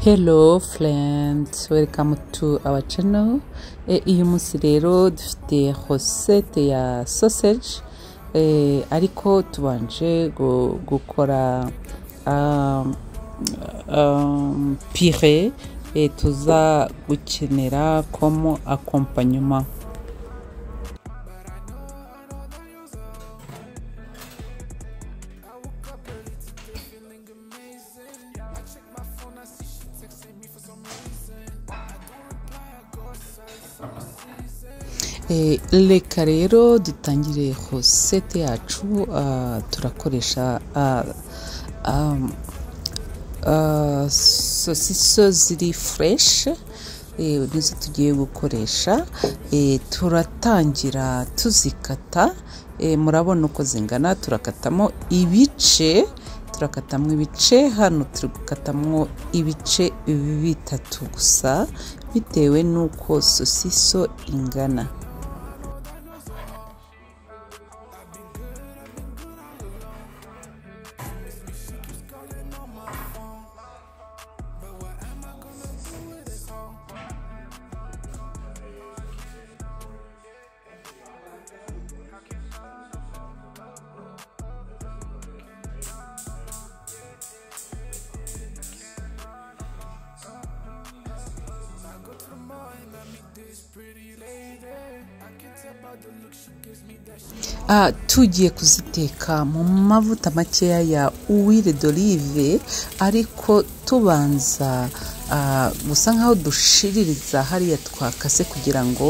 Hello friends, welcome to our channel. Eh, uyu munsi rero dufite recette ya sausage eh, ariko tubanje gu- gukora um, um, pire eh, tuza gukenera como accompagnement. Eh, reka rero dutangire recette yacu ah, turakoresha ah, um, ah, sosiso ziri fureshi eh, nizo tugiye gukoresha eh, turatangira tuzikata eh, murabona uko zingana turakatamo ibice turakatamo ibice hano turi gukatamwo ibice bitatu gusa bitewe n'uko sosiso ingana Ah, tugiye kuziteka mu mavuta makeya ya uwire d'olive ariko tubanza ah, gusa nkaho dushiririza hariya twakase kugira ngo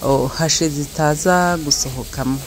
oh, hashe zitaza gusohokamo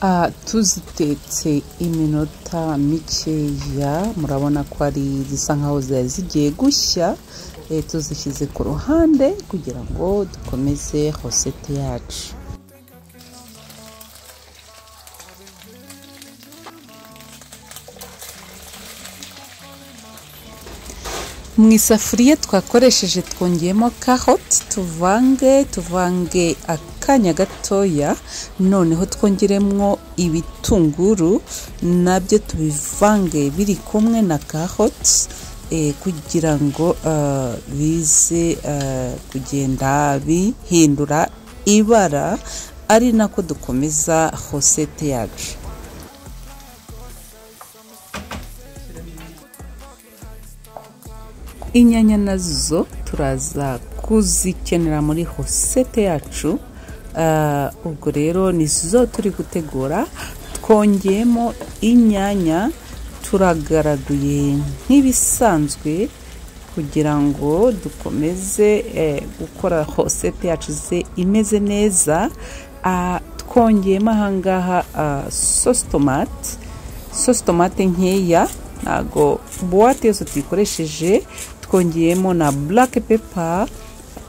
Ah, tuzitetse iminota mikeya murabona ko ari zisa nkaho zari zigiye gushya eh, tuzishyize ku ruhande kugira ngo dukomeze rosete yacu mu isafuriya twakoresheje twongeyemo karoti tuvange tuvange akanya gatoya noneho twongeremo ibitunguru nabyo tubivange biri kumwe na karoti eh, kugira ngo ah, bize ah, kugenda bihindura ibara ari nako dukomeza hosete yacu inyanya nazo turaza kuzikenera muri hosete yacu Ah, ubwo rero nizo turi gutegura twongeyemo inyanya turagaraduye nk'ibisanzwe kugira ngo dukomeze eh, gukora hosete yacu ze imeze neza Ah, twongeyemo ahangaha ah, sauce tomate sosi tomate nkeya ntago buwate yose tuyikoresheje twongeyemo na black pepper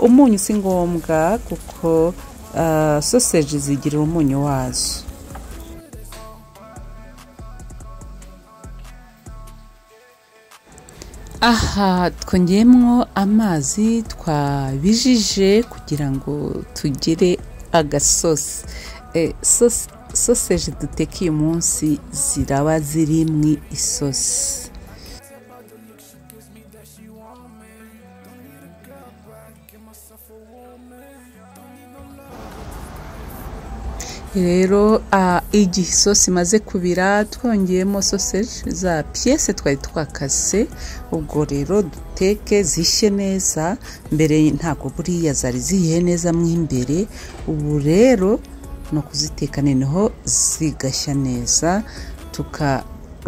umunyu si ngombwa kuko uh, sausage zigirira umunyu wazo aha twongeyemo amazi twabijije kugira ngo tugire agasosi eh, sos- soseje duteka uyu munsi ziraba ziri mu isosi rero ah, igihe isosi imaze kubira twongeyemo soseje za piyese twari twakase ubwo rero duteke zishye neza mbere ntabwo buriya zari zihiye neza mo imbere ubu rero ni ukuziteka noneho zigashya neza tuka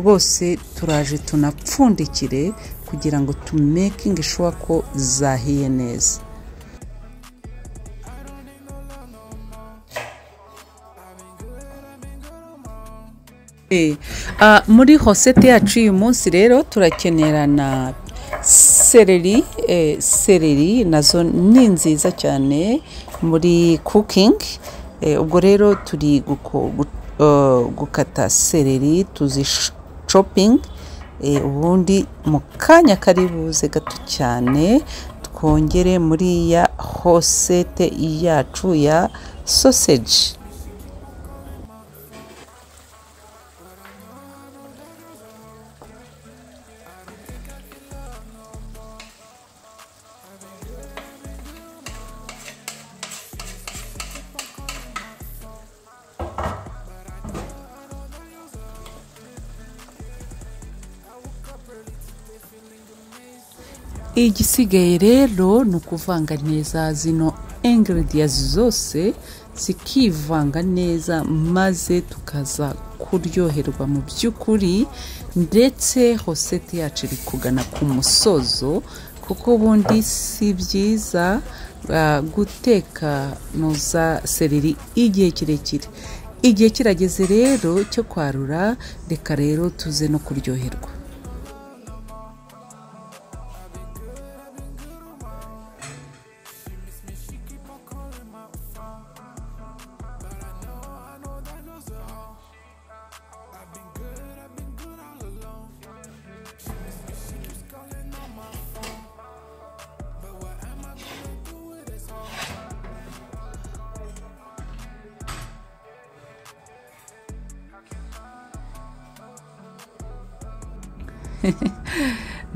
bose turaje tunapfundikire kugira ngo tumekinge ishuwa ko zahiye neza Eh, ah, muri hosete yacu uyu munsi rero turakenera na sereri eh, sereri nazo ni nziza cyane muri cooking eh, ubwo rero turi guko- gu- eh, gukata sereri tuzicoping eh, ubundi mu kanya kari buze gato cyane twongere muri ya hosete yacu ya sausage igisigaye rero ni ukuvanga neza zino ingredients zose zikivanga neza maze tukaza kuryoherwa mu by'ukuri ndetse hosete yacu iri kugana ku musozo kuko ubundi si byiza ah, guteka nuza sereri igihe kirekire igihe kirageze rero cyo kwarura reka rero tuze no kuryoherwa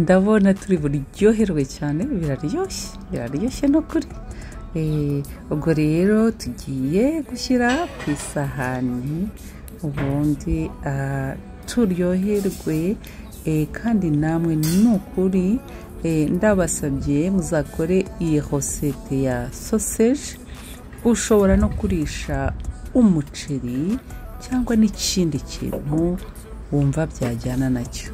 ndabona turi buryoherwe cyane biraryoshye biraryoshye no kuri Eh, ubwo rero tugiye gushyira ku isahani ubundi ah, turyoherwe eh, kandi namwe ni ukuri eh, ndabasabye muzakore iyi hosete ya sausage ushobora no kurisha umuceri cyangwa n'ikindi kintu wumva byajyana nacyo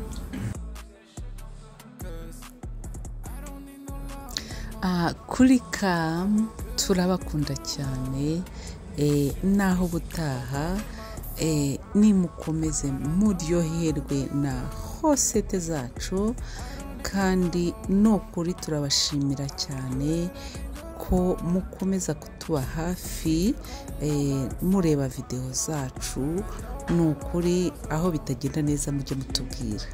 Ah, kuri kamu turabakunda cyane eh, naho ubutaha eh, nimukomeze muryoherwe na hosete zacu kandi ni ukuri turabashimira cyane ko mukomeza kutuba hafi eh, mureba videwo zacu ni ukuri aho bitagenda neza mujye mutubwira